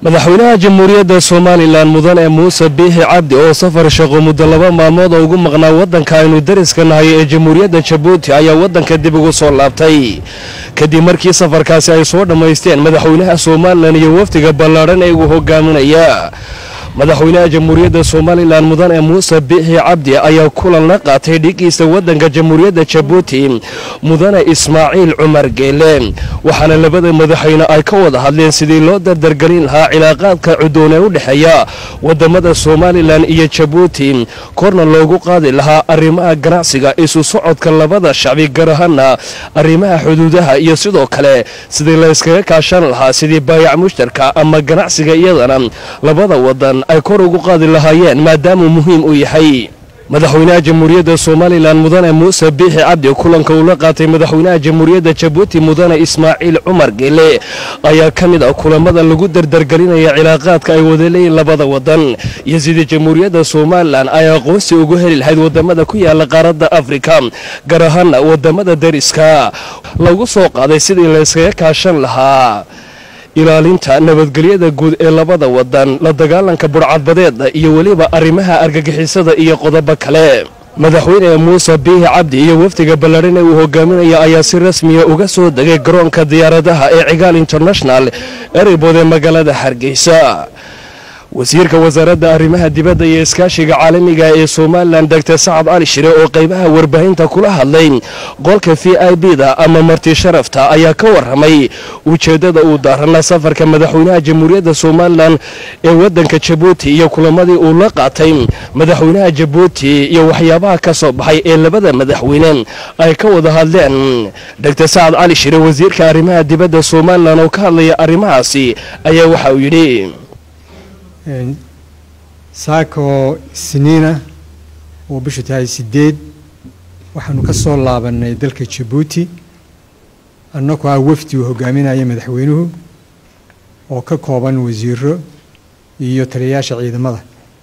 madaxweynaha jamhuuriyadda somalilan mudane muuse biixi cabdi oo safar shaqo muddo laba maalmood oo ugu maqnaa waddanka aynu dariska nahay ee jamhuuriyadda jabuuti ayaa waddanka dib ugu soo laabtay kadib markii safarkaasi ay soo dhammaysteen madaxweynaha somalilan iyo wafdiga ballaadhan ee uu hogaaminaya madaxweynaha jamhuuriyadda somalilan mudane muuse biixi cabdi ayaa kulan la qaatay dhigiisa waddanka jamhuuriyadda jabuuti mudane ismaaciil cumar geele waxaana labada madaxweyne ay ka wada hadleen sidii loo dardargelin lahaa cilaaqaadka cudoon ee u dhexeeya wadamada somalilan iyo jabuuti korna loogu qaadi lahaa arrimaha ganacsiga isu socodka labada shacbi gar ahaana arrimaha xuduudaha iyo sidoo kale sidii la yskaga kaashan lahaa sidii baayac mushtarka ama ganacsiga iyadana labada wadan ay kor ugu qaadi lahaayeen maadaamuu muhiim u yahay madaxweynaha jamhuuriyadda somalilan mudane muuse biixi cabdi kulanka uu la qaatay madaxweynaha jamhuuriyadda jabuuti mudane ismaaciil cumar geele ayaa ka mid ah kulamada lagu dardargelinaya cilaaqaadka ay wada leeyiin labada wadan iyo sidii jamhuuriyadda somalilan ay aqoonsi ugu heli lahayd wadamada ku yaala qaaradda afrika gaar ahaana wadamada dariska lagu soo qaaday sidii la yskaga kaashan lahaa ilaalinta nabadgelyada guud ee labada wadan la dagaalanka burcadbadeeda iyo weliba arrimaha argagixisada iyo qodobo kale madaxweyne muuse biixi cabdi iyo wafdiga ballaadhan ee uu hogaaminaya ayaa si rasmiya uga soo degay garoonka diyaaradaha ee cigaal international ereybood ee magaalada hargeysa wasiirka wasaaradda arrimaha dibadda iyo iskaashiga caalamiga ee somalilan doctor sacad cali shire oo qaybaha warbaahinta kula hadlay qolka v i b da ama marti sharafta ayaa ka waramay ujeeddada uu daarana safarka madaxweynaha jamhuuriyadda somalilan ee waddanka jabuuti iyo kulamadii uu la qaatay madaxweynaha jabuuti iyo waxyaabaha ka soo baxay ee labada madaxweyne ay ka wada hadleen doctor sacad cali shire wasiirka arrimaha dibadda somalilan oo ka hadlaya arrimahaasi ayaa waxa uu yidhi saako siniina oo bishu tahay sideed waxaanu ka soo laabanay dalka jabuuti annagoo ah wafdi uu hogaaminaya madaxweynuhu oo ka kooban wasiiro iyo taliyayaasha ciidamada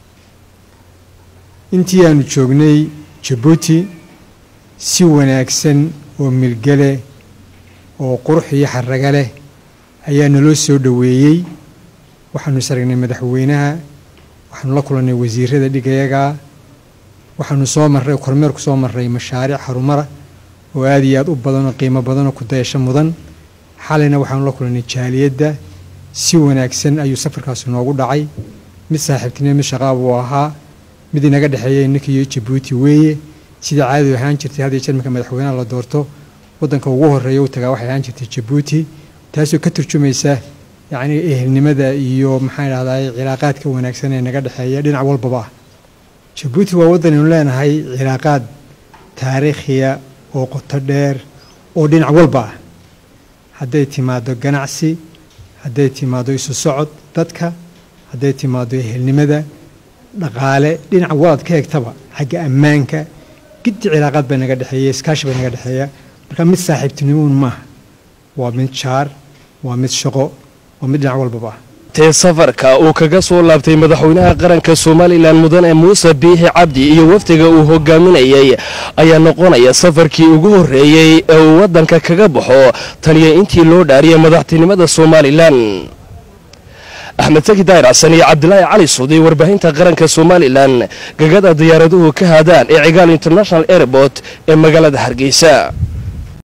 intii aanu joognay jabuuti si wanaagsan oo milgale oo qurux iyo xaraga leh ayaa naloo soo dhoweeyey waxaanu is aragnay madaxweynaha waxaanu la kulannay wasiirada dhigayaga waxaanu soo marray kormeer ku soo marray mashaariic harumara oo aada iyo aada u badan oo qiimo badan oo ku dayasho mudan xalayna waxaanu la kulannay jaaliyadda si wanaagsan ayuu safarkaasi noogu dhacay mid saaxiibtinimo mid shaqaab uu ahaa mid inaga dhexeeya innaka iyo jabuuti weeye sidai caadadu ahaan jirtay had iyo jeer marka madaxweynaha la doorto waddanka ugu horreeya u tagaa waxay ahaan jirtay jabuuti taasoo ka turjumaysa yacni ehelnimada iyo maxaan idhahdaa cilaaqaadka wanaagsan ee naga dhexeeya dhinac walbaba ah jabuuti waa waddan aynu leenahay cilaaqaad taariikhiya oo qoto dheer oo dhinac walba ah hadday timaado ganacsi hadday timaado isu socod dadka hadday timaado ehelnimada dhaqaale dhinac walad ka egtaba xagga ammaanka giddi cilaaqaad baa naga dhexeeya iskaashi baa naga dhexeeya marka mid saaxiibtinimoun maaha waa mid jaar waa mid shaqo tee safarka uu kaga soo laabtay madaxweynaha qaranka somalilan mudane muuse biixi cabdi iyo wafdiga uu hogaaminayay ayaa noqonaya safarkii ugu horreeyey ee uu waddanka kaga baxo taniyo intii loo dhaariyay madaxtinimada somalilan axmed saki daahir xasan iyo cabdilaahi cali suudi warbaahinta qaranka somalilan gagada diyaaraduhu ka haadaan ee cigaal international airport ee magaalada hargeysa